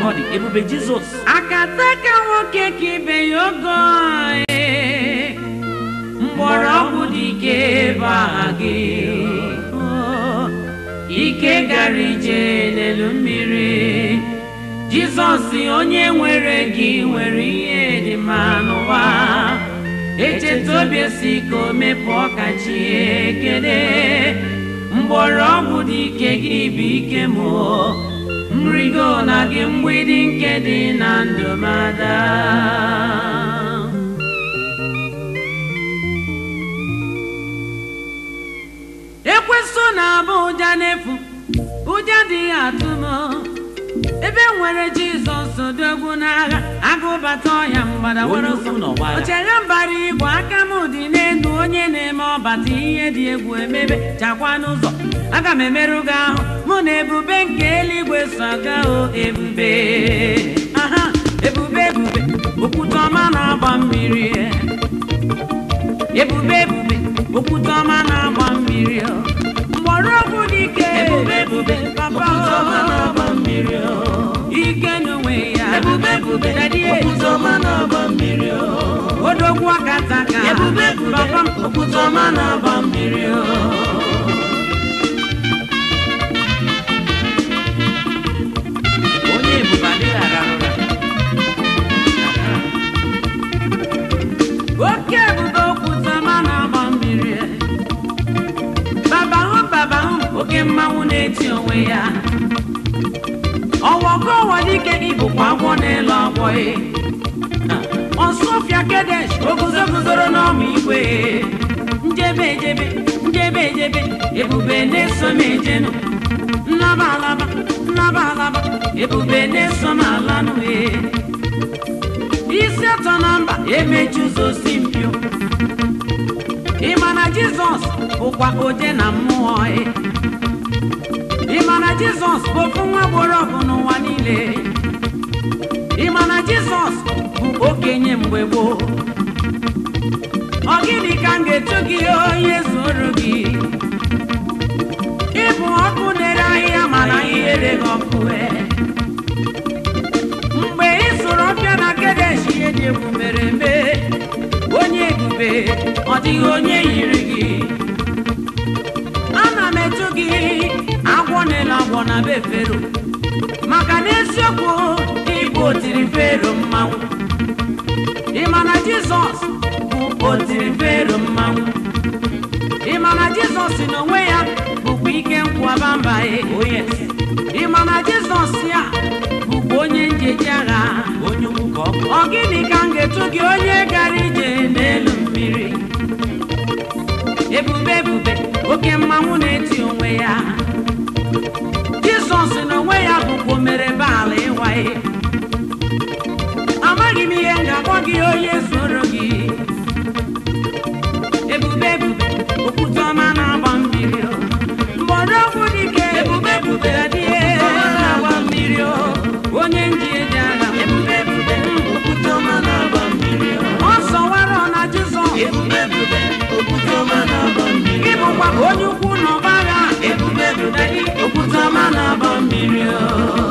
ọ dị ebube jizọs akataka nwoke ka ibe ya ogo ee, mgbọrọgwụ dị ike ebe a gị Oh, ike gara ije n'elu mmiri jizọs onye nwere gị nwere ihe dị mma n'ụwa echeta obi esi ka o mepụ ọkachi ekele mgbọrọgwụ dị ike gị bụ ike m mrigo na gị mgbidi nke dị na ndụ mada ekwesị na-abụ ụja n'efu ụja adịghị atụ m ebe nwere jizọs odogwu n'agha agụbata ọhịa mgbada onye were ukwu n'ọgba agha ochere mbara igwe aka m dị n'elu onye na-eme ọbata ihe dị egwu emebe chakwa n'ụzọ aga m emerụ gị ahụ mụ na ebube nke eluigwe so aga o ebube aha ebube ebube okwute ọma na-agba mmiri ebube ebube okwute ọma na-agba mmiri mgbọrọgwụ dị ike Ebube, ebube, papa okwute ọma na-agba mmiri, ike n'onwe ya ebube ebube Daddy, okwute ọma na-agba mmiri o. odogwu akataka ebube ebube papa m okwute ọma na-agba mmiri o. onye ebube adịghị arahụ ụra oke ebube okwute ọma na-agba mmiri babahụ babahụ oke mmanwụ na-eti onwe ya ọwọgo ọwa dike ịbụkwa agwọ n'elu agwọ e ọsọfịa kedesh oguzo guzoro n'ọma igwe njebe ejebe njebe ejebe ebube na-eso m ejenụ nnaba alaba nnaba alaba ebube na-eso m alanụ e isi atọ na mba emechi ụzọ si mpio ịma na jizọs bụkwa oje na mmụọ e ịma na jizọs bụ ofu nwa gboro ọgụ n'ụwa niile ịma na jizọs bụ okenye mgbe gboo ọ gịnị ka m ga-eto gị onye zuru gị ịbụ ọkụ na-ere ahịhịa mana ihere gị ọkụ e mgbe ị sụrụ ọbịa na kedesh ihe dị egwu mere eme onye ebube ọ dịghị onye yiri gị ana m etu gị agwọ na-ele agwọ na be fero maka na eziokwu ịbụ otiri fero mmanwụ ị ma na jizọs bụ otiri fero mmanwụ ị ma na jizọs n'onwe ya bụkwa ike nkwaba mba ya oh yes ị ma na jizọs ya bụkwa onye njeji agha onye ukwu ka ọ bụ ọ gịnị ka m ga-etu gị onye gara ije n'elu mmiri ebube ebube oke mmanwụ na-eti onwe ya jizọs n'onwe ya bụkwa omere baala ịwaye amaghị m ihe m ga-akpọ gị onye zoro gị ebube ebube okwute ọma na-agba mmiri o. mgbọrọgwụ dike Ebube, ebube, adịghị okwute ọma na-agba mmiri o. onye nji eji agha ebube ebube okwute ọma na-agba mmiri o. ọ sọwara na jizọs ebube ebube okwute ọma na-agba mmiri gị o. bụkwa onye ukwu na ọba agha ebube ebube okwute ọma na-agba mmiri o.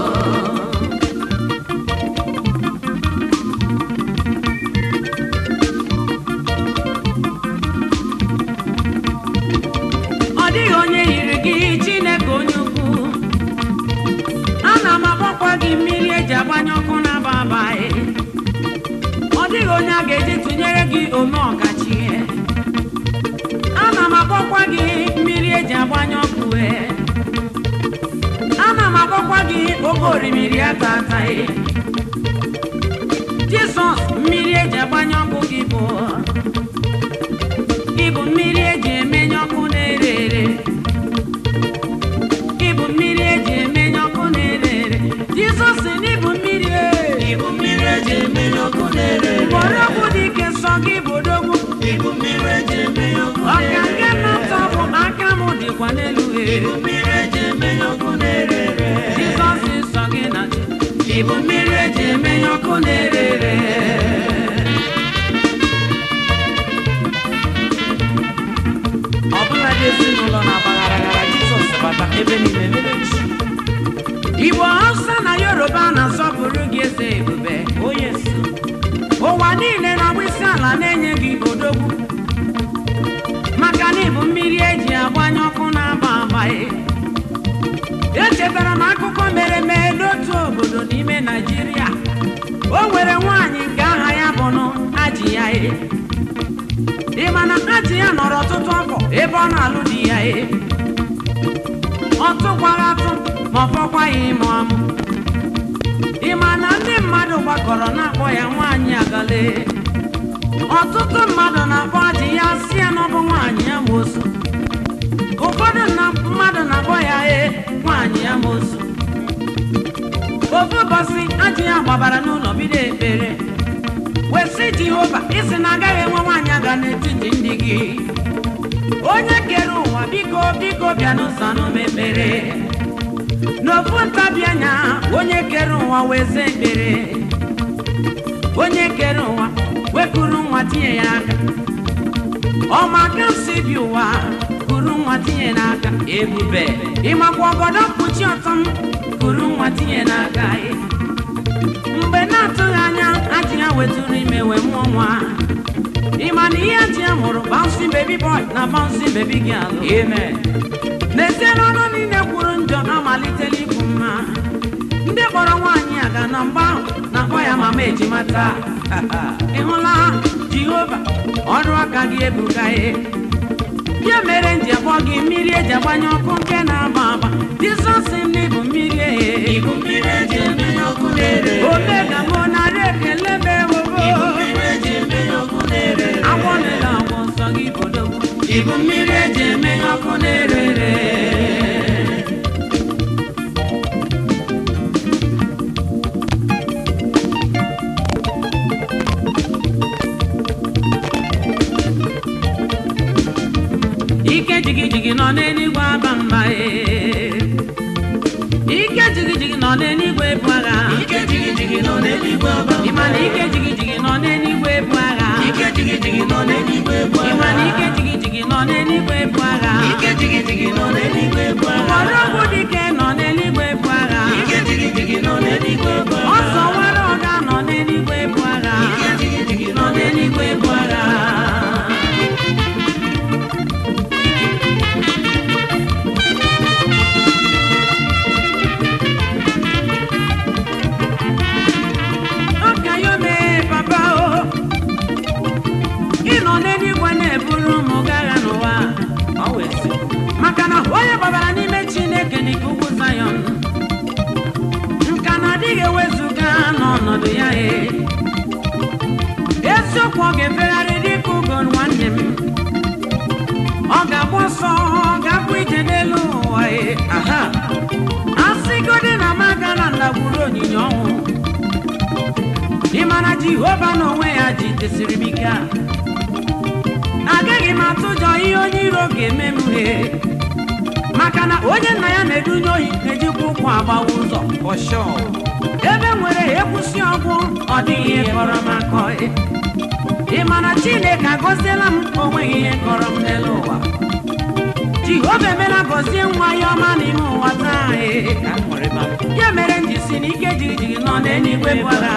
ọ dịghị onye yiri gị chineke onye ukwu ana m agbakwa gị mmiri eji agbanye ọkụ na-aba abaghị ọ dịghị onye a ga-eji tụnyere gị ome ọkachi ana m agbakwa gị mmiri eji agbanye ọkụ ee. ana m agbakwa gị oge orimiri ata ataghị jizọs mmiri eji agbanye ọkụ gị bụ ịbụ mmiri eji emenye ọkụ na-ere ere ịbụ mmiri eji emenye ọkụ na-ere ere jizọs na ịbụ mmiri e. Ibu mmiri eji emenye ọkụ na-ere ere. mgbọrọgwụ dị ike nsọ gị bụ odogwu Ibu mmiri eji emenye ọkụ ọka na-ere nke ere. nnọtọ bụ aka m dịkwa n'elu e Ibu mmiri eji emenye ọkụ na-ere ere. jizọs nsọ gị na chi Ibu mmiri eji emenye ọkụ na-ere ere. ọ bụla dị ezinụlọ na-agbagharaghara Jizọs bata ebe niile mere chi igbo hausa na yoruba yoruba na-asọpụrụ gị eze ebube Oh yes. ụwa niile na-agba isi ala na-enye gị odogwu maka na ịbụ mmiri eji agbanye ọkụ na-agba agbaghị echetara m akụkọ mere eme n'otu obodo n'ime naijiria o nwere nwaanyị nke aha ya bụ nụ aji ya e ị ma na aji ya nọrọ ọtụtụ afọ ebe ọ na-alụ di ya e ọ tụkwara atụ ma ọ fọkwaghị ịmụ amụ ị ma na ndị mmadụ gbakọrọ na-akpọ ya nwaanyị agale ọtụtụ mmadụ na-akpọ ajị ya si ya na ọ bụ nwaanyị ya mosu ụfọdụ na mmadụ na-akpọ ya e nwaanyị ya mosu ofu ụbọchị ajị ya gbabara n'ụlọ bido ekpere wesị jehova isi na agaghị enwe nwaanyị aga n'etiti ndị gị onye kere ụwa biko biko bịa n'ụzọ n'omekpere n'ofu ntabi anya onye kere ụwa weze ekpere onye kere ụwa wekuru nwa tinye ya aka ọmaka si bi ụwa kuru nwa tinye n'aka ebube ịmakwa ọgọdọ mkpuchi ọtọ m kuru nwa tinye n'aka ị. mgbe na-atụghị anya ajị ya wetụrụ ime wee mụọ nwa ịma na ihe ajị ya mụrụ bouncing baby boy na bouncing baby girl amen n'ezie n'ọnụ niile kwuru njọ amalitela ikwu mma ndị kpọrọ nwaanyị a ga na mgbe ahụ na-akpọ ya mama ejimata ị hụla jehova ọrụ aka gị ebuka ye ya mere nji akpọ gị mmiri eji agbanye ọkụ nke na-agba agba jizọs ndị bụ mmiri ehe Ibu mmiri eji emenye ọkụ na-ere. omega mụ narị ekele m ewogo Ibu mmiri eji emenye ọkụ na-ere. agwọ niile agwọ nsọ gị bodogwu Ibu mmiri eji emenye ọkụ na-ere ere. ike jigijigi nọ n'eluigwe aba mba ee. ike jigijigi nọ n'eluigwe ebu agha Ike jigijigi nọ n'eluigwe ọba. ịma na ike jigijigi nọ n'eluigwe ebu agha Ike jigijigi nọ n'eluigwe ebu ịma na agha. ike jigijigi nọ n'eluigwe ebu agha Ike jigijigi nọ n'eluigwe ebu agha. mgbọrọgwụ dike nọ n'eluigwe ebu agha Ike jigijigi nọ n'eluigwe ebu agha. ọsọ nwere ọga nọ n'eluigwe ebu agha Ike jigijigi nọ n'eluigwe ebu agha. ọka ya mee papa o ị nọ n'eluigwe na-eburu ụmụ gị agha n'ụwa Ọ wee sị, maka na onye gbabara n'ime chineke dị ka ugwu zayọn nka na adịghị ewezuga n'ọnọdụ ya e eziokwu ọ ga-efegharị dịka ugo nwanne m ọ ga-agba ọsọ ọ ga-akpụ ije n'elu ụwa e aha asịgodi na m aga na ndagwurugwu onyinye ọnwụ ị mara jehova n'onwe ya jidesiri m ike a agaghị m atụ ụjọ ihe onye iro ga-eme m he maka na onye nna ya na-edunye ohi na-ejikwa ụkwụ agbawa ụzọ for sure. ebe nwere ekwusi ọgwụ ọ dịghị ihe kọrọ m akọ ị ma na chineke agọziela m onweghị ihe kọrọ m n'elu ụwa jehova emela gọzie nwa ya ọma n'ime ụwa taa ee. Ka m nwere ma ya mere m ji si na ike jigijigi nọ n'eluigwe bụ agha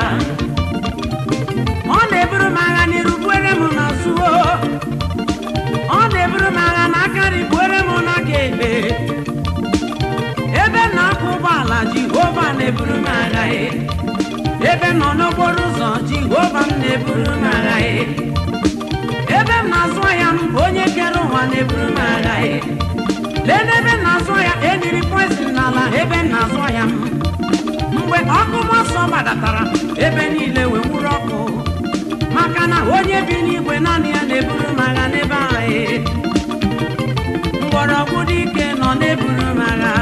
ọ na-eburu m agha n'iru buere m n'azụ o. ọ na-eburu m agha n'aka nri buere m n'aka ekpe ebe m na-akwụ ụgbọala jehova na-eburu m agha e. ebe m nọ n'okporo ụzọ jehova m na-eburu m agha e. ebe m na-azụ ahịa m onye kere ụwa na-eburu m agha e. lee n'ebe m na-azụ ahịa eniri poizin n'ala ebe m na-azụ ahịa m mgbe ọkụ mọsọ gbadatara ebe niile wee nwuru ọkụ maka na onye bi n'igwe naanị ya na-eburu m agha n'ebe anyị mgbọrọgwụ dị ike nọ na-eburu m agha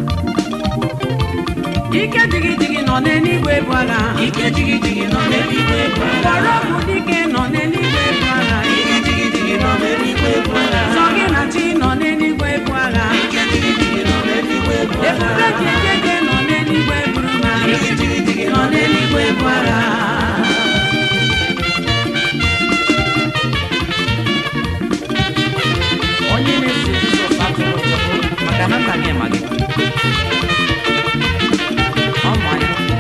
ike jigijigi nọ n'eluigwe bụ agha ike jigijigi nọ n'eluigwe ebu agha. mgbọrọgwụ dị ike nọ n'eluigwe bụ agha Ike jigijigi nọ n'eluigwe ebu agha. sọ gị na chi nọ n'eluigwe bụ agha Ike jigijigi nọ n'eluigwe ebu agha. ebube ji ekeke nọ n'eluigwe buru m agha Ike jigijigi nọ n'eluigwe bụ agha onye na-esi Jizọs atụrụ ụjọ maka na nna gị ma gị ọ ma ya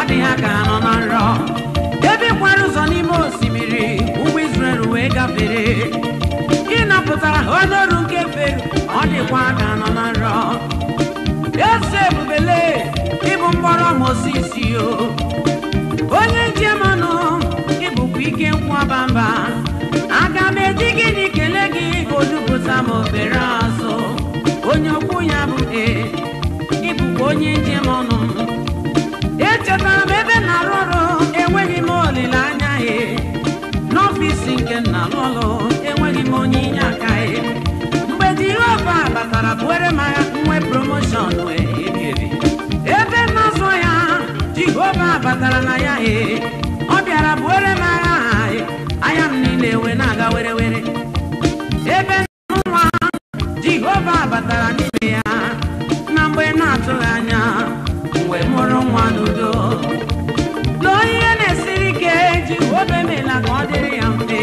dị ha ka nọ na nrọ ebe kwara ụzọ n'ime osimiri ụmụ Izrel wee gafere ịnapụtara ha n'ọrụ nke fero ọ dịkwa ka nọ na nrọ eze ebubele ịbụ mkpọrọ Mozis o onye njem ọnụ ịbụkwa ike nkwaba mba aga m eji gịnị kelee gị ka odupụta m obere azụ onye okwu ya bụ e ịbụkwa onye njem ọnụ echetara m ebe m na-arụ ọrụ enweghị m olileanya e n'ọfịs nke m na-alụ ọrụ enweghị m onye inye aka e mgbe Jehova batara buere m agha nwe promoshọn wee ebi ebi ebe m na-azụ ya Jehova batara na ya e ọ bịara buere m agha e anya m niile wee na-aga were were ebe nwa Jehova batara n'ime ya na mgbe na-atụghị anya mgbe mụrụ nwa n'udo lụọ ihe na-esiri ike Jehova emela ka ọ dịrị ya mfe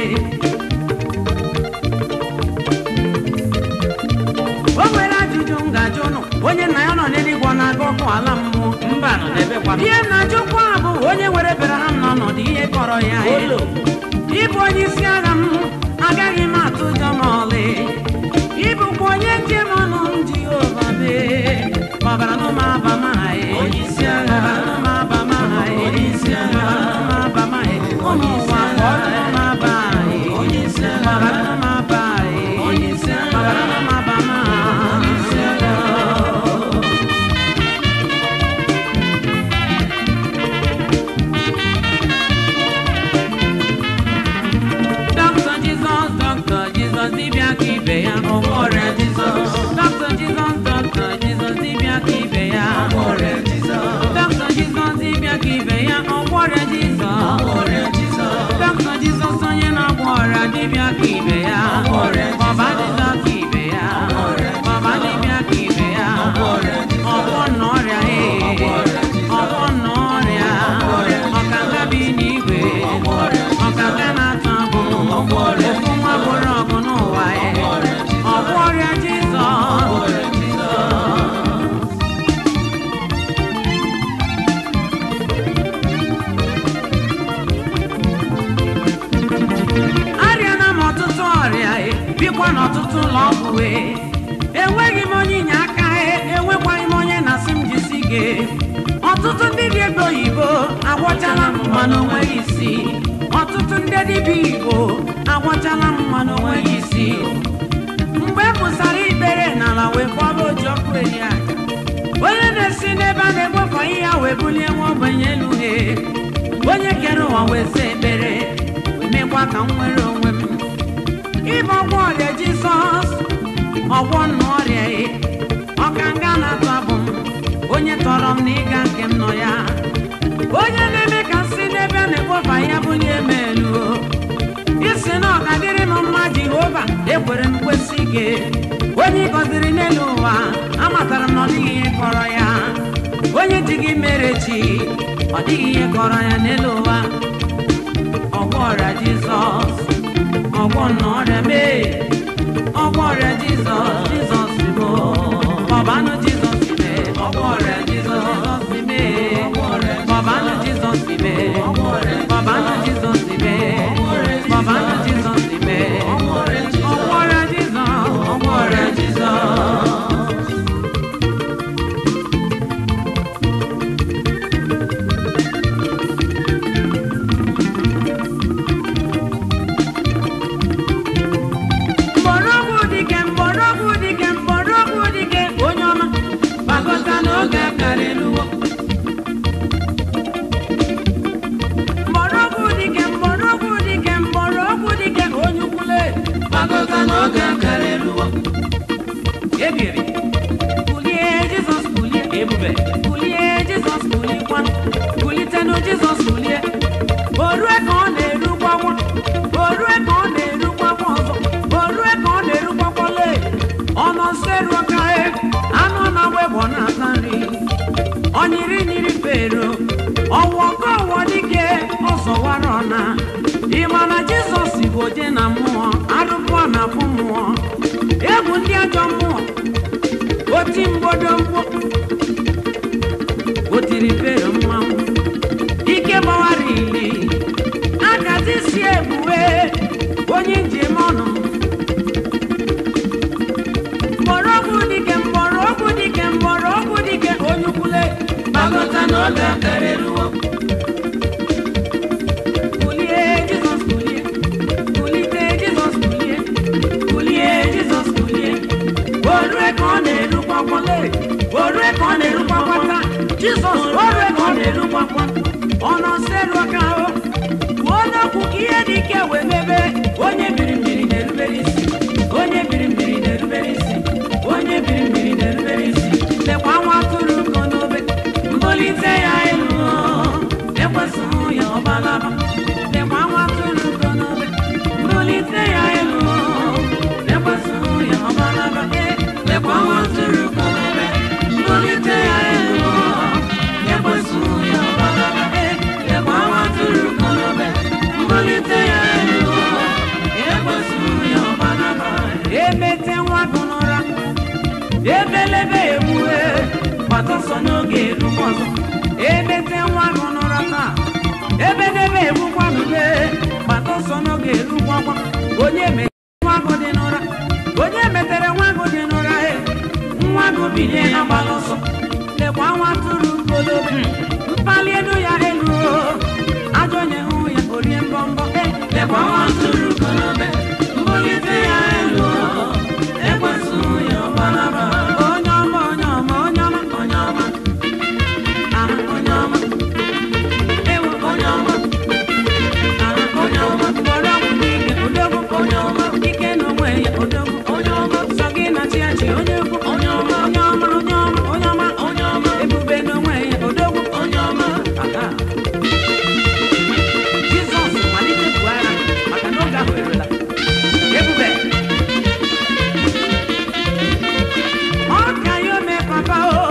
o nwere ajụjụ m ga-ajụ ụnụ onye nna ya nọ n'eluigwe ọ na-aga ọkụ ala mmụọ mba nọ n'ebe kwa ihe m na-ajụkwa bụ onye nwere Abraham n'ọnọdụ ihe kọrọ ya olo ịbụ onye isi agha m agaghị m atụ ụjọ ma ọlị ịbụkwa onye njem ọnụ m Jehova mee ọbara nụ m aba m anyị Onye isi agha. ọbara nụ m aba m anyị Onye isi agha. ọbara nụ m aba m anyị ụmụ Onye isi ụwa agha. ọbara nụ m aba anyị Onye isi agha. ọbara nụ m aba anyị Onye isi agha. ọbara nụ m aba m Onye isi agha. Dr. Jesus, Dr. Jesus, dibịa ka ibe ya ọgwọ ọrịa Jizọs. Dr. Jesus, Dr. Jesus, dibịa ka ibe ya ọrịa Jizọs Dr. Jesus, dibịa ka ibe ya ọgwọ ọrịa Jizọs. ọrịa Jizọs Dr. Jesus, onye na-agwọ ọrịa dibịa ka ibe ya ọrịa Jizọs. Baba Jizọs ka ibe ya ọrịa Jizọs. Baba dibịa ka ibe ya ọrịa Jizọs. ọgwọ nna ọrịa ee ọrịa Jizọs. ọgwọ nna ọrịa ọrịa Jizọs. ọkanga bi n'igwe ọrịa Jizọs. ọkanga na-atụ abụ ọrịa ofu nwa bụrụ ọgụ n'ụwa ee ọrịa Jizọs. ọgwụ ọrịa Jizọs ọrịa Jizọs arịana m ọtụtụ ọrịa e, bikwa n'ọtụtụ ụlọ ọgwụ e. enweghị m onye inye aka e, enwekwaghị m onye na-asị m jisi gị ọtụtụ ndị dị ego oyibo agwọchala m mana onweghị isi ọtụtụ ndị dibịa igbo agwọchala m mana onweghị isi mgbe e pụsara ikpere n'ala wee kwaba oji ọkụ eri aja onye na-esi n'ebe a na-egbofe ihe ya wee bulie nwa ogbenye elu he onye kere ụwa wee sị ekpere wee mekwa ka m nwere onwe m ịbụ ọgwụ ọrịa jizọs ọgwọ nna ọrịa e ọka nga na-atụ abụ m onye tọrọ m na ịga nke m nọ ya onye na-eme ka m si n'ebe a na-egbofe ihe bulie m elu o. isi na ọ ga-adịrị m mma jehova ekwere m kwesị ike onye ị gọziri n'elu ụwa amatara m na ọ dịghị ihe kọrọ ya onye ji gị mere chi ọ dịghị ihe kọrọ ya n'elu ụwa ọgwọ ọrịa jizọs ọgwọ nna ọrịa mee ọgwọ ọrịa jizọs jizọs bụ ọbanụ jizọs mee ọgwọ ọrịa jizọs mee ọbanụ jizọs mee ọbanụ jizọs mee ọbanụ jizọs mee ọgwọ ọrịa jizọs ọgwọ ọrịa jizọs mgbọrọgwụ dike mgbọrọgwụ dike mgbọrọgwụ dike onye ọma gbagọta n'oge akara eluwo mgbọrọgwụ dike mgbọrọgwụ dike mgbọrọgwụ dike onye ukwule gbagọta n'oge akara eluwo ebiri kulie jizọs kulie ebube kulie jizọs kulikwa kulitenụ jizọs kulie orue ka ọ na-erukwa nwa orue ka ọ na-erukwa nwa ọzọ orue ka ọ na-erukwakwale ọnọ nso eruo ka e anụ na webọ na-ata nri ọnyịrị nyiri fero ọwọ ka ọwọ dike ọzọwara ọna ịma na jizọs bụ oje na mmụọ arụpụ na afụ mmụọ egwu ndị ajọ mmụọ oti mgbodo mkpu o tiri fero mmanwụ mgbọrọgwụ dike mgbọrọgwụ dike mgbọrọgwụ dike onye ukwule gbagọta n'oge akara eruwo kulie jizọs kulie kulite jizọs kulie kulie jizọs kulie orue ka ọ na-erukwakwale orue ka ọ na-erukwakwata jizọs orue ka ọ na-erukwakwa ọ nọseru aka ahụ kwuo n'okwu ka ihe dị ike wee mebe onye biri mmiri na-erubere isi onye biri mmiri na-erubere isi onye biri mmiri na-erubere isi lekwa nwa atụrụ ugo n'obe mbolite ya elu ekwesịghị ya ọbalaba lekwa nwa atụrụ ugo n'obe mbolite ya elu ekwesịghị ya ọbalaba Eh, lekwa nwa atụrụ ugo n'obe mbolite ya elu ekwesịghị ya ọbalaba Eh, lekwa nwa atụrụ ugo n'obe mbolite ya elu ekwesịghị ya ọbalaba emete nwa gị n'ụra ebelebe egbue gbata ọsọ n'oge erugbu ọzọ emete nwa gị n'ụra taa ebedebe egbukwanube gbata ọsọ n'oge erugbu ọkwa onye metere nwa gị dị n'ụra onye metere nwa gị dị n'ụra e nwa gị bilie agbala ọsọ lekwa nwa tụrụ golobe mkpali elu ya elu o. ajọ onye hụ ya orie mbọmbọ e lekwa nwa tụrụ golobe mbulite ya elu o. ekwesịghị ya ọgbalaba onye ọma onye ọma onye ọma onye ọma aha onye ọma ewu onye ọma aha onye ọma mgbọrọ ọgwụ n'ike odogwu onye ọma ike n'onwe ya odogwu onye ọma sọ gị na chi achị onye ukwu onye ọma onye ọma onye ọma onye ọma onye ọma ebube n'onwe ya odogwu onye ọma aga jizọs malite bụ agha maka na oge ahụ erela ebube ọ ka ya ome papa o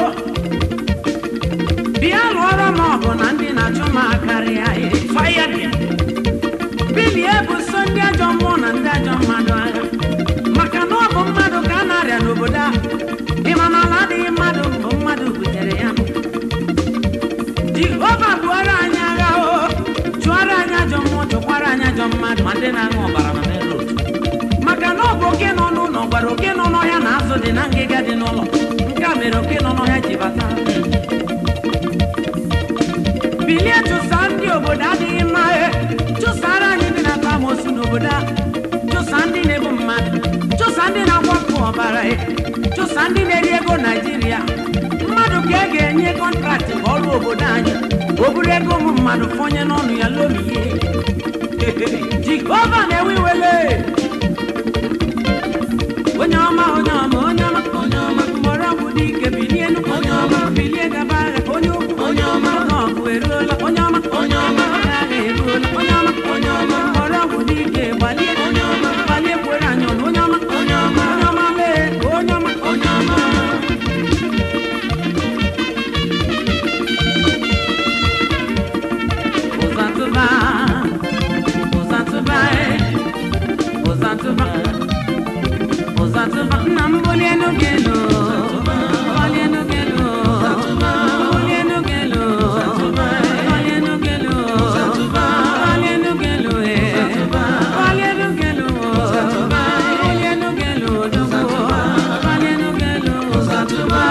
bịa lụọrọ m ọgụ na ndị na-achụ m akarịa faya bịa bilie buso ndị ajọ mmụọ na ndị ajọ mmadụ agha maka na ọ bụ mmadụ ka a na-arịa n'obodo a ịma na ala adịghị mmadụ bụ mmadụ butere ya jehova buoro anyị agha o chụọrọ anyị ajọ mmụọ chụkwara anyị ajọ mmadụ ma ndị na-aṅụ ọbara na main road maka na ọ bụ oke nọ n'ụlọ gwara oke nọ n'ọhịa na azụ dị na ngịga dị n'ụlọ nke a mere oke nọ n'ọhịa ji bata bilie chụsa ndị obodo adịghị mma e chụsara anyị ndị na-ata amosu n'obodo a chụsa ndị na-ebu mmadụ chụsa ndị na-akwapụ ọbara e chụsa ndị na-eri ego naijiria mmadụ ka e ga-enye kọntraktị ka ọrụ obodo anyị o buru ego ụmụ mmadụ fọnye n'ọnụ ya lomie jehova na-ewe iwele onye ọma onye ọma onye ọma onye ọma mgbọrọgwụ dị ike bilie enu onye ọma bilie gaba agha onye ukwu onye ọma oge ọgụ eruola onye ọma onye ọma oge agha eruola onye ọma onye ọma mgbọrọgwụ dị ike gbalie onye ọma gbalie kwere anyị ọnụ onye ọma onye ọma onye ọma mee onye ọma onye ọma ụzatụba ụzatụba ụzatụba ụzatụba nna m bulie n'oge elu bulie n'oge elu bulie n'oge elu bulie n'oge elu bulie n'oge elu eh. bulie n'oge elu bulie n'oge elu odogwu bulie n'oge elu ụzatụba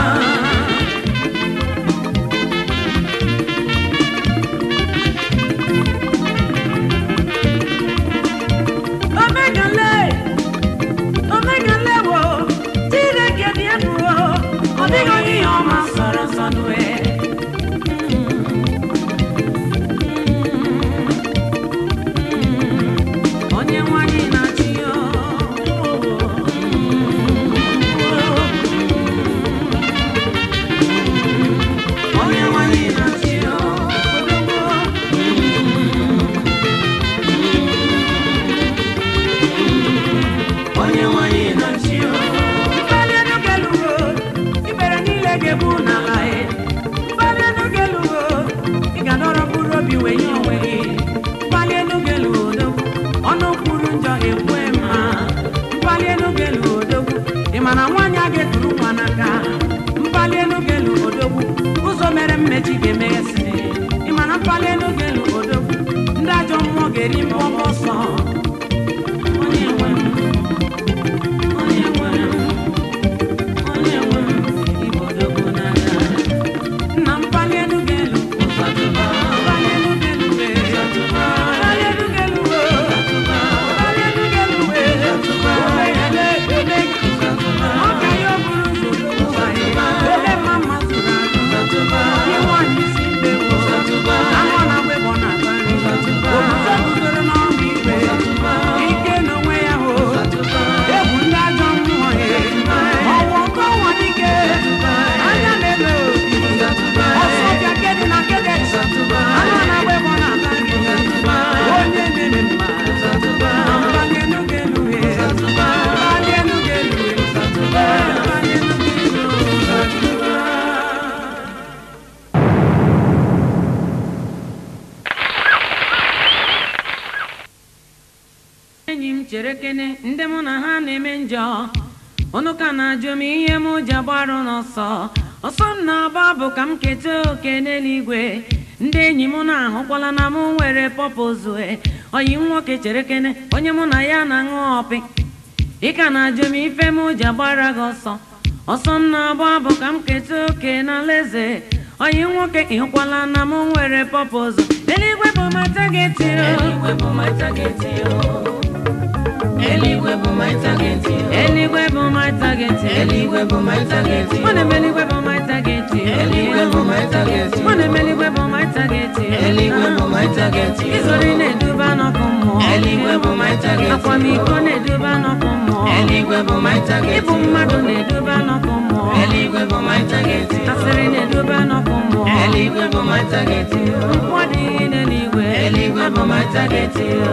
omegale omegale wo chineke dị egwu o ọ dịghị onye ihe ọma sọrọ nsọ n'ue onye nwanyị na-achị ya onye nwanyị na-achị ya onye nwanyị na-achị ya mkpali elu ga-elugo ikpere niile ga-ebu n'ala e mkpali elu ga-elugo ị ga-adọrọ mkpụrụ obi wee nye onwe gị mkpali elu ga-elugo odogwu ọnụ kwuru njọ ekwe mma mkpali elu ga-elugo odogwu ị ma na nwaanyị a ga-eturu nwa n'aka mkpali elu ga-elugo odogwu ụzọ mere mmechi ga-emeghesị ị ma na mkpali elu ga-elugo odogwu ndị ajọ mmụọ ga-eri mbọmbọ ọsọ onye nwe m onye nwe m njọ unu ka na-ajụ m ihe m ji agbarụ n'ọsọ ọsọ m na-agba bụ ka m keta oke n'eluigwe ndị enyi m na-ahụkwala na m nwere pọpụzue oyi nwoke chere kene onye mụ na ya na-aṅụ ọpị ị ka na-ajụ m ife m ji agbara gị ọsọ ọsọ m na-agba bụ ka m keta oke n'alaeze oyi nwoke ịhụkwala na m nwere pọpụzụ eluigwe bụ my target o. Eluigwe bụ my target yo. Eluigwe bụ my target yo. eluigwe bụ my target Eluigwe bụ my target yo. Ọ na-eme eluigwe bụ my target Eluigwe bụ my target yo. Ọ na-eme eluigwe bụ my target Eluigwe bụ my target yo. Izori na-eduba n'ọkụ mmụọ Eluigwe bụ my target yo. akwamiko na-eduba n'ọkụ mmụọ Eluigwe bụ my target ịbụ yo. mmadụ na-eduba n'ọkụ mmụọ Eluigwe bụ my target yo. asịrị na-eduba n'ọkụ mmụọ Eluigwe bụ my target yo. nkwụ adịghị n'eluigwe Eluigwe bụ my target yo.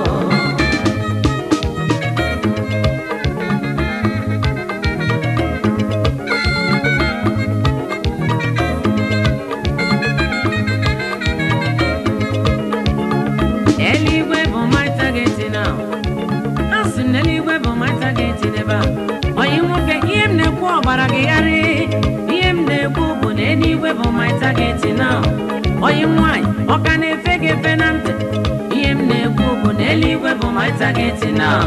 eluigwe bụ my target now asị m na eluigwe bụ my target n'ebe a onye nwoke ihe m na-ekwu ọgbara gị gharị ihe m na-ekwu bụ na eluigwe bụ my target now onye nwanyị ọ ka na-efe gị efe na ntị ihe m na-ekwu bụ na eluigwe bụ my target now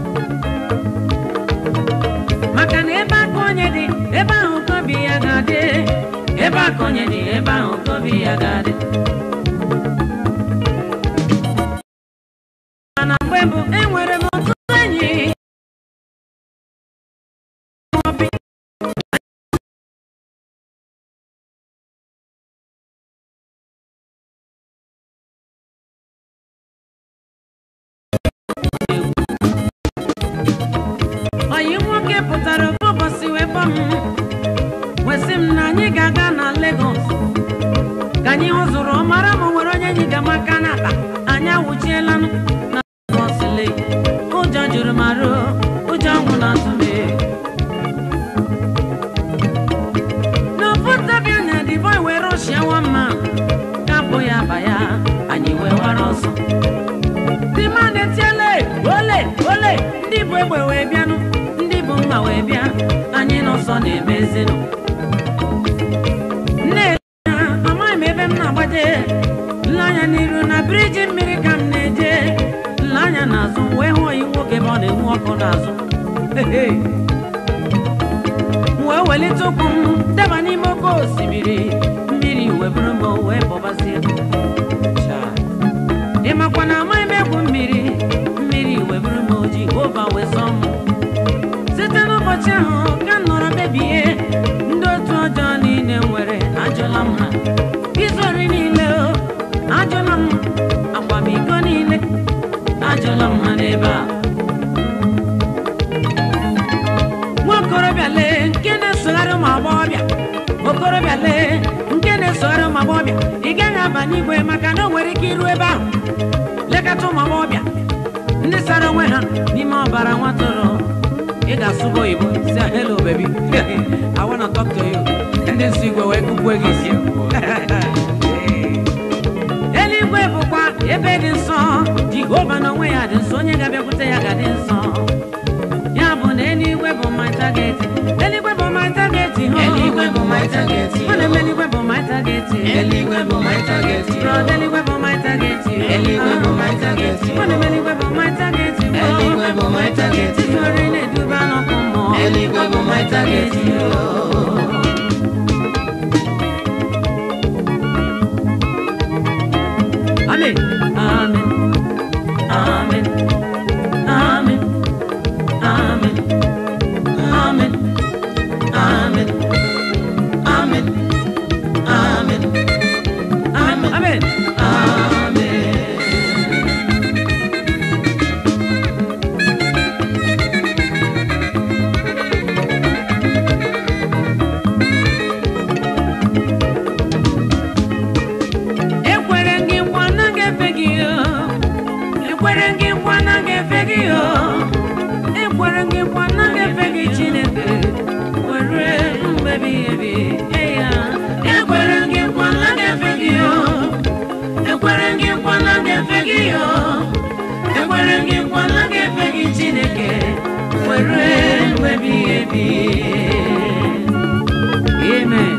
maka na ebe aka onye dị ebe ahụ ka obi ya ga-adị ebe aka onye dị ebe ahụ ka obi ya ga-adị mana mgbe mbụ enwere m ọtụtụ enyi Obi. oyi nwoke pụtara ofu ụbọchị wee kpọọ m wesị m na anyị ga-aga na Lagos ka anyị hụzụrụ mara ma o nwere onye anyị ga-amaka n'akpa anyị awụchiela na Lagos Lake ụjọ juru m arụ ụjọ ọnwụ na-atụ m n'ofu ntabi anya the boy wee rọshia nwamma kapụ ya aba ya anyị wee wara ọsọ ndị mmadụ etiele ole ole ndị bụ egbe wee bịanụ ndị bụ mma wee bịa anyị n'ọsọ na-eme ezinụ nne ya amaghị m ebe m na-agbaje nle anya n'iru na biriji mmiri ka m na-eje nle anya n'azụ wee hụ oyi nwoke ebe ọ na-enwu ọkụ n'azụ Ehe. m wee welite ụkwụ m daba n'ime oke osimiri mmiri wee bụrụ m wee bọbazie Chai. ị makwa na amaghị m egwu mmiri mmiri wee bụrụ m oji ova wee sọ m site n'ụbọchị ahụ ka m nọrọ kpebie ndị otu ọjọọ niile nwere ajụla m ha izori niile o ajụla m akwamiko niile ajụla m ha n'ebe a nwa okorobịa lee nke na-esogharị ụmụ agbọghọbịa okorobịa lee nke na-esogharị ụmụ agbọghọbịa ị gaghị aba n'igwe maka na o nwere ike iru ebe ahụ lekọta ụmụ agbọghọbịa ndị sara onwe ha n'ime ọbara nwatụrụ ị ga-asụba oyibo si hello baby I wanna talk to you ndị nsọ igwe wee kụkwe gị isi eluigwe bụkwa ebe dị nsọ jehova n'onwe ya dị nsọ onye ga-abịakwute ya ga-adị nsọ ya bụ na eluigwe bụ my target eluigwe bụ my target ho Eluigwe bụ my target ọ na-eme eluigwe bụ my target Eluigwe bụ my target Brother, eluigwe bụ my target Eluigwe bụ my target ọ na-eme eluigwe bụ my target Eluigwe bụ my target Izori na-eduba n'ọkụ mmụọ Eluigwe bụ my target Amen. Amen. Amen. Amen. Amen. Amen. Amen. Amen. Amen. Amen. Amen. Amen. ekwere gị nkwa na ga-efe gị o. ekwere gị nkwa na ga-efe gị o. ekwere gị nkwa na ga-efe gị chineke were mgbe ebighị ebi eya ekwere gị nkwa na ga-efe gị o. ekwere gị nkwa na ga-efe gị o. ekwere gị nkwa na ga-efe gị chineke were mgbe ebighị ebi amen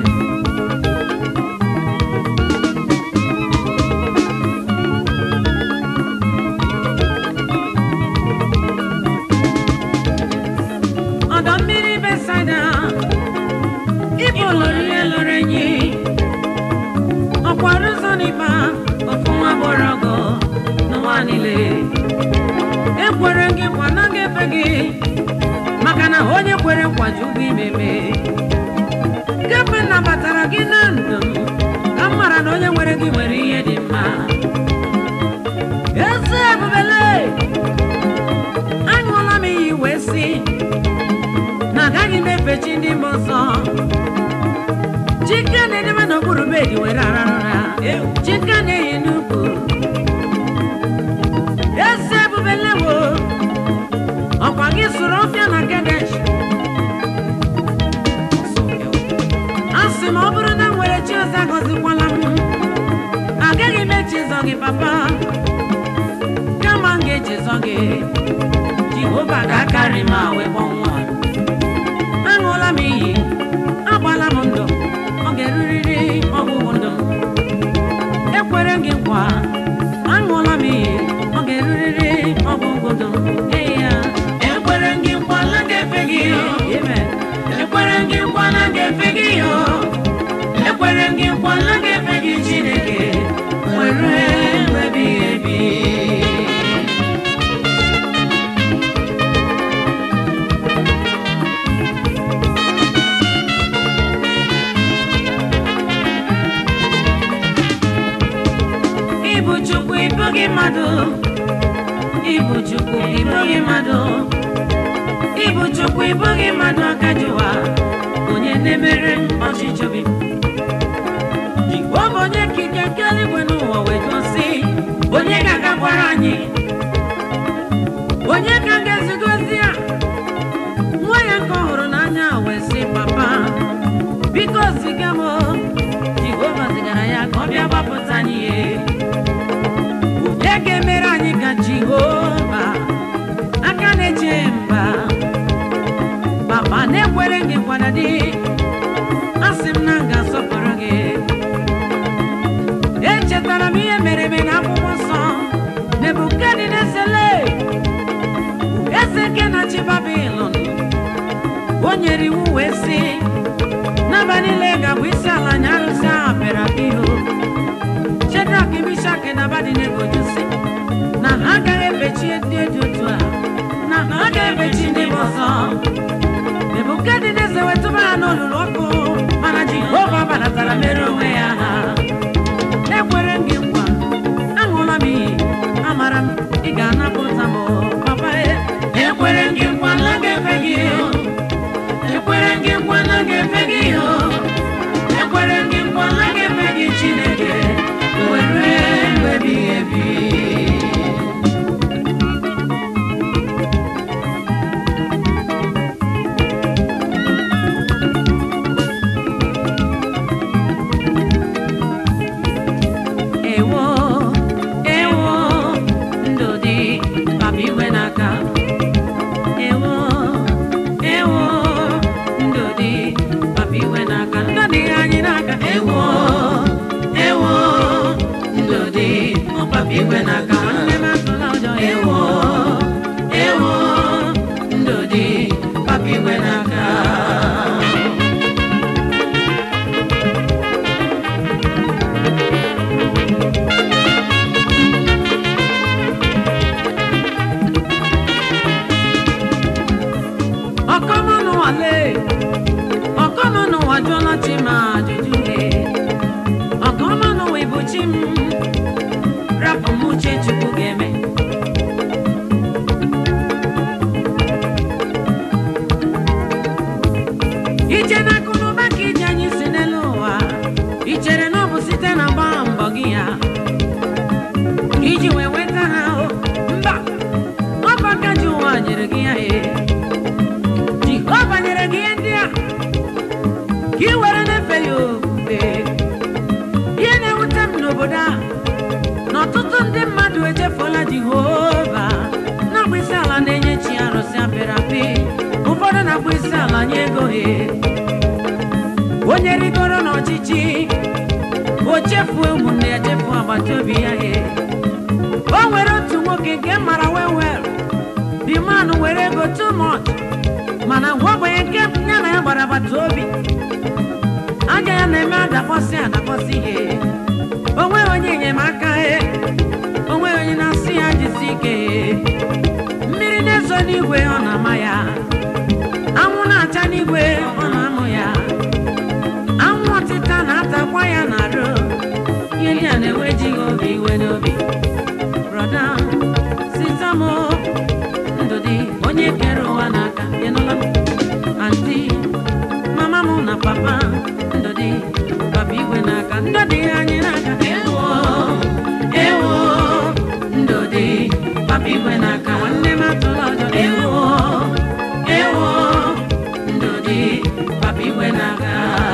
ọdọ mmiri besaida ịbụ lụrụ ihe lụrụ enyi ọkwara ụzọ n'ịba ofu nwa gbọrọ ọgọ n'ụwa niile ekwere gị nkwa na ga-efe gị maka na onye kwere nkwa ji ụgwọ imeme kemgbe m nabatara gị na ndụ m ka m mara na onye nwere gị nwere ihe dị mma ezi ebubele aṅụọla m iyi wee sị na agaghị m efe chi ndị mba ọzọ chike na-edebe n'okpuru bedi were arara ụra chike na-eyi n'ukwu ezi ebubelewo ọkwa gị sụrụ ọfịa na kedesh a sị ma ọ bụrụ na m nwere chi ọzọ agọzikwala m agaghị m echezọ gị papa kama m ga-echezọ gị jehova ga-akarị ma wee kpọnwụọ aṅụọla m iyi agbala m ndụ ọ ga-erurịrị ọgwụgwụ ndụ m ekwere m gị nkwa aṅụọla m iyi ọ ga-erurịrị ọgwụgwụ ndụ m Ee ya ekwere m gị nkwa na ga-efe gị amen ekwere m gị nkwa na ga-efe gị ekwere m gị nkwa na ga-efe gị chineke were mgbe ebighị ebi ịbụ chukwu ịbụghị mmadụ ịbụ chukwu ịbụghị mmadụ ịbụ chukwu ịbụghị mmadụ akajiwa onye na-emere m ọchịchọ gị ọ bụ onye kike nke eluigwe n'ụwa wee gosi onye ga-agakwara anyị onye ka ga-ezigozi ya nwa ya nke ọ hụrụ n'anya wee sị papa biko ziga m jehova zigara ya ka ọ bịa gbapụta anyị ihe onye ga-emere anyị ka jehova aka na-eche mba papa na-ekwere gị kwada dị asị m na m ga-asọpụrụ gị echetara m ihe mere eme n'akwụkwọ nsọ nebukadnesele eze nke na-achị babilọn o nyere iwu wee sị n'abalị niile ga-abụ isi ala anya arụsị ahụ pịara apị ihu Shedrak, Mishak na Abednego jụ sị na ha agaghị ebechi ndị dị otu a na ha ga-ebechi ndị bụ ọzọ Nebukadneza wetụba ha n'olulu ọkụ mana Jehova balatara mere onwe ya ha ekwere m gị nkwa aṅụla m iyi amara m ị ga-anapụta m papa e ekwere m gị nkwa na ga-efe gị ekwere m gị nkwa na ga-efe gị ekwere m gị nkwa na ga-efe gị chineke were mgbe ebighị ebi ewo ewo ndụ dị papa iwe n'aka ewo ewo ndụ dị papa iwe n'aka ndụ dị anyị n'aka ewo ewo ndụ dị ọpapa igwe n'aka nne m atụla ụjọ ewo ewo ndụ dị papa igwe n'aka ọkọmọnụ wale ọkọmọnụ wajụọla chi ma ajụjụ le ọkọmọnụ wee bụ chi m rapụ m uche chukwu ga-eme ije n'akụ n'ụba ka ije anyị si n'elu ụwa i chere na ọ bụ site na mgba mbọ gị ya iji wee nweta ha o mba ọ bụ aka ji ụwa nyere gị ya ee jehova nyere gị ihe ndị a ka ị were na-efe ya ofufe ihe na-ewute m n'obodo a na ọtụtụ ndị mmadụ echefuola jehova na-akpụ isi ala na-enye chi arụsị apịrị apị ohe onye rigoro n'ọchịchị o chefuo ụmụnne ya chefuo agbata obi ya he o nwere otu nwoke nke mara wewel the man were ego too much mana gwagwenye nke ya na ya gbara agbata obi aja ya na-eme adakpọsị adakpọsị ihe onweghị onye enyemaka he onweghị onye na-asị ya jisi ike mmiri na-ezo n'igwe ọ na-ama ya anwụ na-acha n'igwe ọ na-amụ ya anwụ ọtịta na-atakwa ya n'arụ ihe ndị a na-enwejighị obi iwe n'obi brọda sitamo ndụ dị onye kere ụwa n'aka ịnụla m anti mama m na papa ndụ dị papa igwe n'aka ndụ dị anyị n'aka ewo ewo ndụ dị papa igwe n'aka nwanne m atụla ọjọ ewo ewo ndụ dị papa igwe n'aka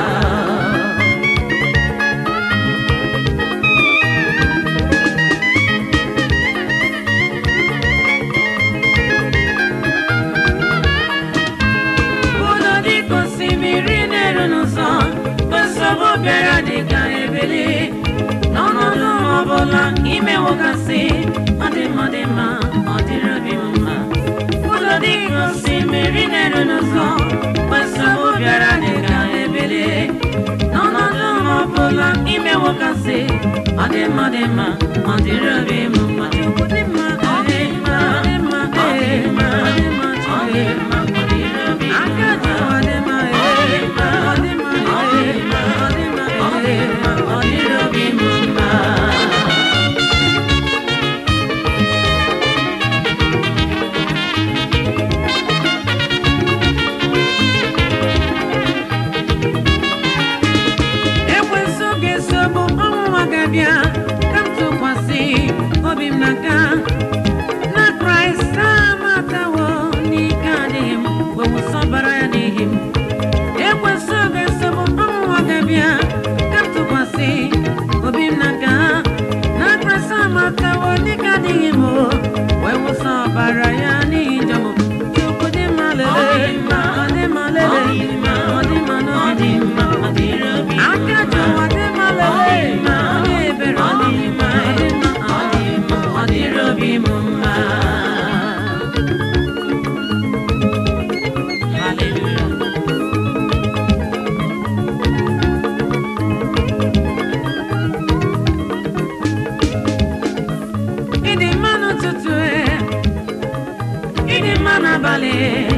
Udo dịka osimiri na-eru n'ụzọ nsogbu bịara dịka ebili n'ọnọdụ ọbụla imewogasị ọ dị mma dị mma ọ dịrị obi m mma ụlọ dịka osimiri na-eru n'ụzọ nsogbu bịara dịka ebili n'ọnọdụ ọbụla imewogasị ọ dị mma dị mma ọ dịrị obi m mma Chukwu dị mma ọ dị mma ọ dị mma ọ dị mma ọ dị mma ọ dị mma ọ dịrị obi m mma ọ dị mma ọ dị mma ọ dị mma ọ dị mma ọ dị mma ọ dị mma ọ dịrị obi m mma ekwensu ga-esogbu ọnwụnwa ga-abịa ka m tụkwasị obi m n'aka na kraịst amatawo n'ike adịghị m wewụsọbara ya n'ihi m ekwensu ga-esogbu ọnwụnwa ga-abịa ka m tụkwasị obi m n'aka na kraịst amatawo n'ike adịghị m wewụsọbara ya n'ihi njọ m chukwu dị mma lele ọ dị mma lele ọ dị mma n'obi dị mma aka ji ụwa dị mma lele ọ dị ebere ọ dị mma ọ dị mma ọ dị mma ọ dịrị obi m mma Hallelujah. ịdị mma n'ụtụtụ e, ịdị mma n'abalị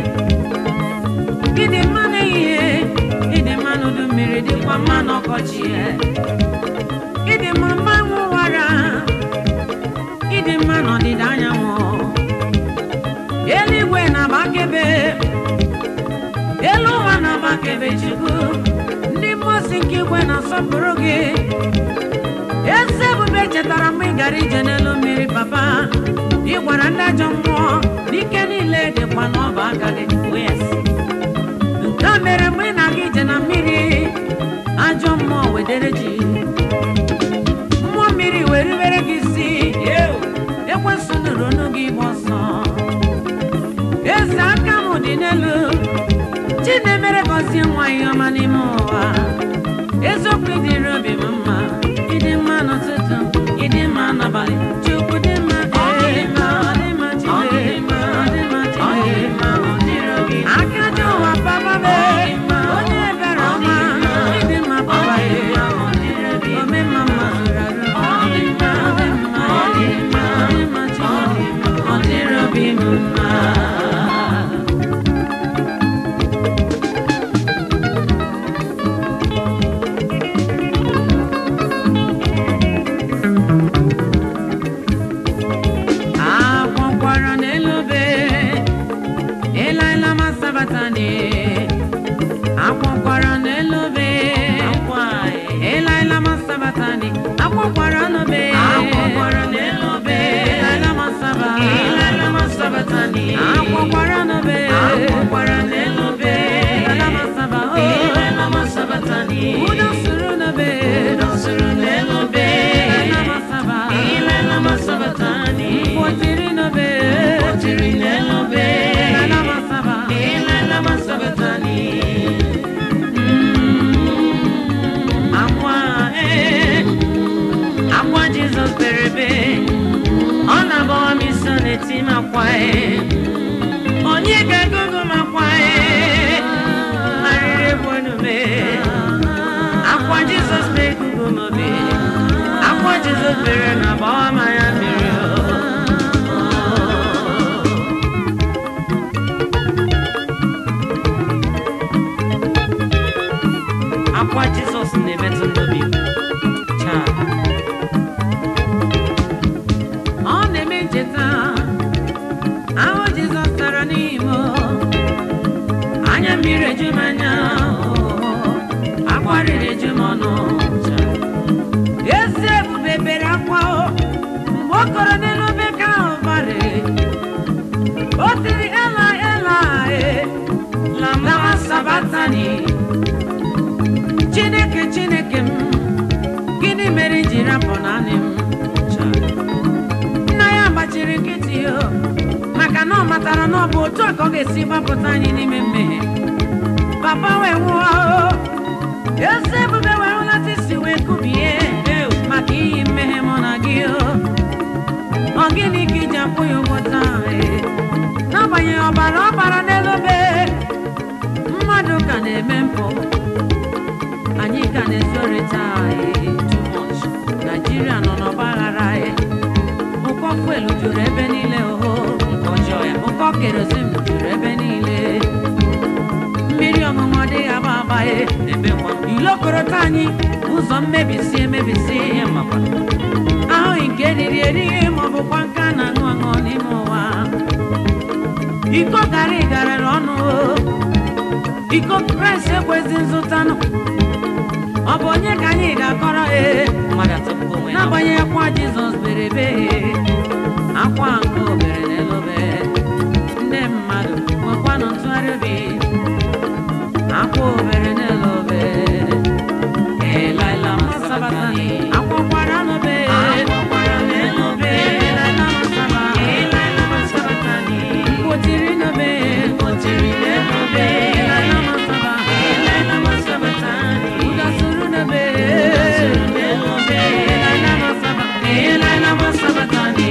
ịdị mma n'ehihie ịdị mma n'udu mmiri dịkwa mma n'ọkọchị e. ịdị mma mgbanwe ụwara ịdị mma n'ọdịda anyanwụ eluigwe na-agbakebe elu ụwa na-agbakebe chukwu ndị mmụọ si nke igwe na-asọpụrụ gị eze ebube chetara mgbe ị gara ije n'elu mmiri papa ị gwara ndị ajọ mmụọ n'ike niile dịkwa n'ọba aka gị yes. nke a mere mgbe ị na-aga ije na mmiri ajọ mmụọ wedere ji mmụọ mmiri wee rubere gị isi ekwesị nụrụ ọnụ gị gba ọsọ eze aka m dị n'elu chi na-emere gọzie nwa ihe ọma n'ime ụwa eziokwu ịdịrị obi m mma ịdị mma n'ụtụtụ ịdị mma n'abalị chukwu dị mma ọ dị mma ọ dị mma chile ọ dị mma chile aka ji ụwa papa be onye ebere ọma ịdị mma papa ye ome mma mma ọ dị mma ọ dị mma ọ dị mma ọ dị mma chile ọ dịrị obi m mma ọkwa jizọs na-emetụ n'obi m. Chaa. ọ na-eme ncheta ahụ jizọs tara n'ime anya mmiri eju m anya akwarịrị eju m ọnụ Chaa. ezi ebube bere akwa o, mgbe ọ kọrọ n'elu obe ka ahụ barị o tiri ela ela e lama sabatani chineke chineke m gịnị mere i ji rapụ naanị m Chaa. nna ya gbachiri nkịtị o maka na ọ matara na ọ bụ otu a ka ọ ga-esi gbapụta anyị n'ime mmehie papa wee nwụọ o eze ebube wee hụlata isi wee kubie maka iyi mmehie mụ na gị o ọ gịnị ka iji akwụ ya ụgwọ taa ee? n'agbanyeghị ọbara ọbara n'elu obe mmadụ ka na-eme mpụ anyị ka na-ezorịta ee, too much. naijiria nọ n'ọgba aghara ee. ụkọ fuelu juru ebe niile oho nke ọjọọ ya ụkọ kerozin juru ebe niile mmiri ọṅụṅụ adịghị agba agba e ebe nwa ilokorota anyị ụzọ mmebisi emebisi ihe makwa ahụghị nke eriri erighị ma ọ bụkwa nke a na-aṅụ aṅụ n'ime ụwa iko garị garịrị ọnụ o. iko kraịst ekwezi nzụtanụ ọ bụ onye ka anyị ga-akọrọ ee mmadụ atọpụgo onwe ya n'agbanyeghị akwa jizọs bere ebe akwa nke obere n'elobe ndị mmadụ nwekwanụ ntụgharị obi akwa obere n'elobe elaila masabatani akwakwara n'obe Akwakwara n'elobe. elaila masaba Elaila masabatani. mkpotiri n'obe Mkpotiri n'elobe. elaila masaba Elaila masabatani. ụdasuru n'obe Ụdasuru n'elobe. elaila masaba Elaila masabatani.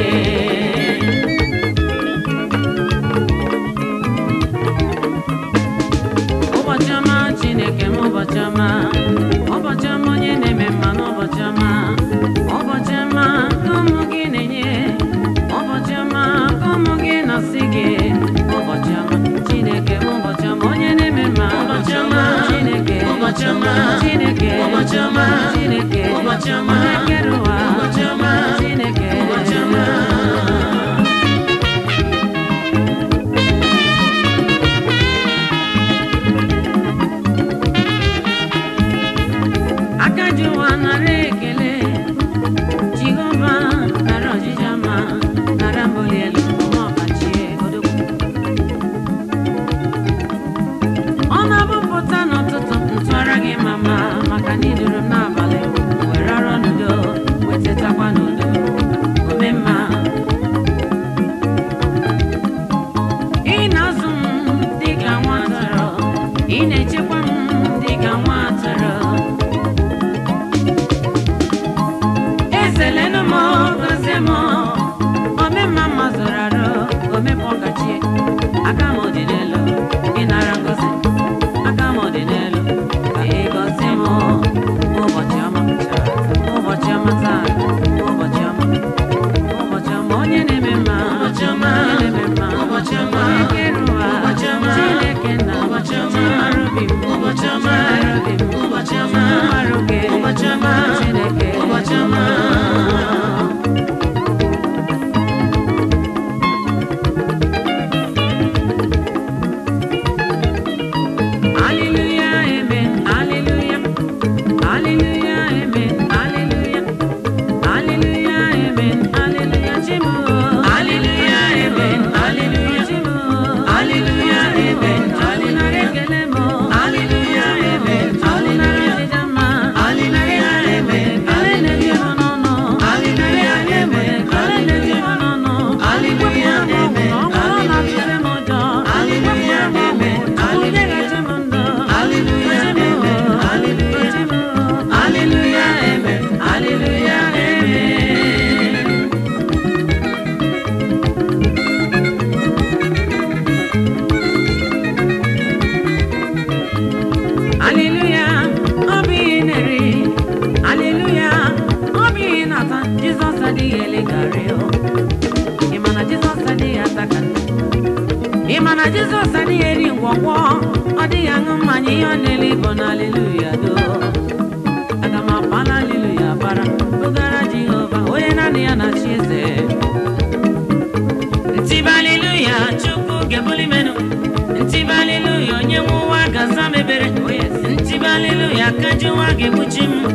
ụbọchị ọma chineke m ụbọchị ọma ụbọchị ọma onye na-eme mma n'ụbọchị ọma ụbọchị ọma ka ụmụ gị na-enye ụbọchị ọma ka ụmụ gị na-asị gị ụbọchị ọma chineke m ụbọchị ọma onye na-eme mma Ụbọchị ọma. chineke Ụbọchị ọma. chineke Ụbọchị ọma. chineke Ụbọchị ọma. onye kere ụwa Ụbọchị ọma. chineke Ụbọchị ọma. aka ji ụwa nara ekele jehova nara ọjịja ma nara mbuli elu ọma ọbachie odogwu ọ na-abụpụta n'ụtụtụ ntụara gị mama maka na iduru m n'abalị were arọ n'udo wetetakwa n'udo ome mma ị na-azụ m dịka nwa atụrụ ị na-echekwa m dịka nwa atụrụ ezelenu m gozie m ome mma mma zụrụ arụ omepụ ọkachie aka m dị n'elu ịnara ngozi aka m dị n'elu ka ị gọzie m ụbọchị ọma ụbọchị ọma taa ụbọchị ọma ụbọchị ọma onye na-eme mma Ụbọchị ọma. onye na-eme mma Ụbọchị ọma. onye kere ụwa Ụbọchị ọma. chineke nna Ụbọchị ọma. chimara obi m Ụbọchị ọma. chimara obi m Ụbọchị ọma. chimara oge Ụbọchị ọma. chineke Ụbọchị ọma. Hallelujah, amen, hallelujah. Hallelujah, amen, hallelujah. Hallelujah, amen, hallelujah. Chimu. Hallelujah, amen, hallelujah. Chimu. Hallelujah, amen, hallelujah. Ekele mo. Hallelujah, amen, Ọdịnala hallelujah. ọdịda mma. Hallelujah, amen, Ekele na-ebi hallelujah. ọnụ ọnụ. Hallelujah, amen, Ekele na-ebi hallelujah. ọnụ ọnụ. Hallelujah, Wepụ ọnụ amen, ọgwụ, ọ bụrụ na atụle m ụjọ. Hallelujah, Wepụ ọnụ ọgwụ, amen, Chukwu hallelujah. nyeghachi m ndụ. Hallelujah, Gọzie m, amen, hallelujah. gọzie m. Hallelujah, amen, hallelujah, amen. Aleluya, ọ bụ ihe na-eri. Aleluya, ọ bụ ihe na-ata. Jizọs adịghị eleghara ya. Ị ma na Jizọs adịghị ata ka nne. ị ma na jizọs adịghị eri ngwọngwọ ọ dịghị aṅụ mmanya ihe ọ na-ele bụ na aleluya do aga m apala aleluya bara ụgara jehova onye naanị ya na chi eze ntibe aleluya chukwu gebuli menu ntibe aleluya onye nwe ụwa gaza mebere ntibe aleluya ka ji ụwa ga-egbuchi m